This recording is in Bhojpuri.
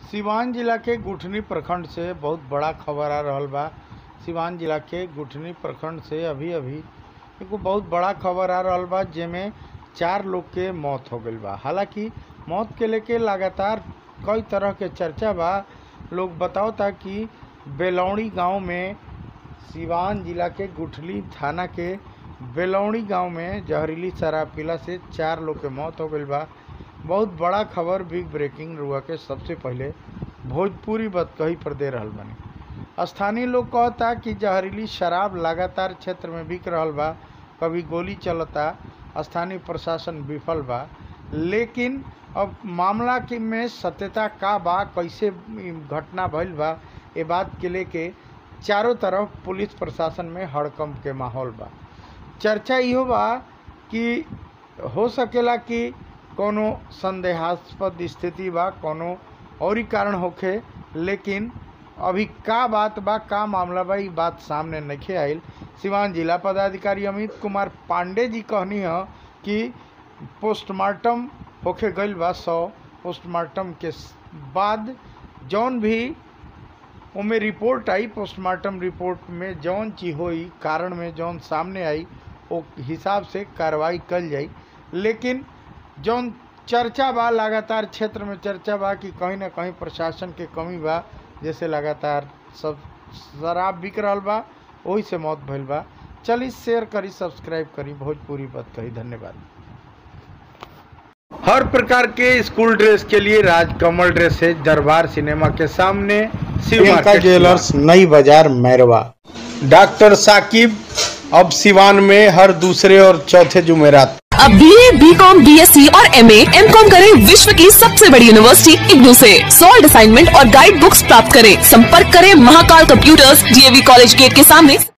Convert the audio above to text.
सिवान जिला के गुठनी प्रखंड से बहुत बड़ा खबर आ रहल बा सिवान जिला के गुठनी प्रखंड से अभी अभी एगो बहुत बड़ा खबर आ रहल बा जेमे चार लोग के मौत हो गईल बा हालांकि मौत के लेके लगातार कई तरह के चर्चा बा लोग बतावता कि बेलौड़ी गांव में सिवान जिला के गुठली थाना के बेलौड़ी गांव में जहरीली शराब पीला से चार लोग के मौत हो गईल बा बहुत बड़ा खबर बिग ब्रेकिंग रुआ के सबसे पहले भोजपुरी बतकही पर दे रहल बानी स्थानीय लोग कहता कि जहरीली शराब लगातार क्षेत्र में बिक रहल बा कभी गोली चलता स्थानीय प्रशासन विफल बा लेकिन अब मामला के में सत्यता का बा कैसे ई घटना भइल बा ये बात के लेके चारों तरफ पुलिस प्रशासन में हड़कंप के माहौल बा चर्चा इहो बा कि हो सकेला कि कोनो संदेहास्पद स्थिति बा कोनो और ही कारण होखे लेकिन अभी का बात बा का मामला बा ई बात सामने नहीं आइल सिवान जिला पदाधिकारी अमित कुमार पांडे जी कहनी ह कि पोस्टमार्टम होके गईल बा सौ पोस्टमार्टम के स- बाद जौन भी ओमे रिपोर्ट आई पोस्टमार्टम रिपोर्ट में जौन चीज होई कारण में जौन सामने आई ओ हिसाब से कार्रवाई कल जाई लेकिन जौन चर्चा बा लगातार क्षेत्र में चर्चा बा कि कहीं ना कहीं प्रशासन के कमी बा जैसे लगातार सब शराब बिक रहल बा वही से मौत भइल बा चली शेयर करी सब्सक्राइब करी भोजपुरी बात कही धन्यवाद हर प्रकार के स्कूल ड्रेस के लिए राजकमल ड्रेस है दरबार सिनेमा के सामने शिव प्रियंका मार्केट ज्वेलर्स नई बाजार मैरवा डॉक्टर साकिब अब सिवान में हर दूसरे और चौथे जुमेरात अब B A B com B S C और एम एम कॉम करें विश्व की सबसे बड़ी यूनिवर्सिटी इग्नू से सॉल्ड असाइनमेंट और गाइड बुक्स प्राप्त करें संपर्क करें Mahakal computers DAV college gate के सामने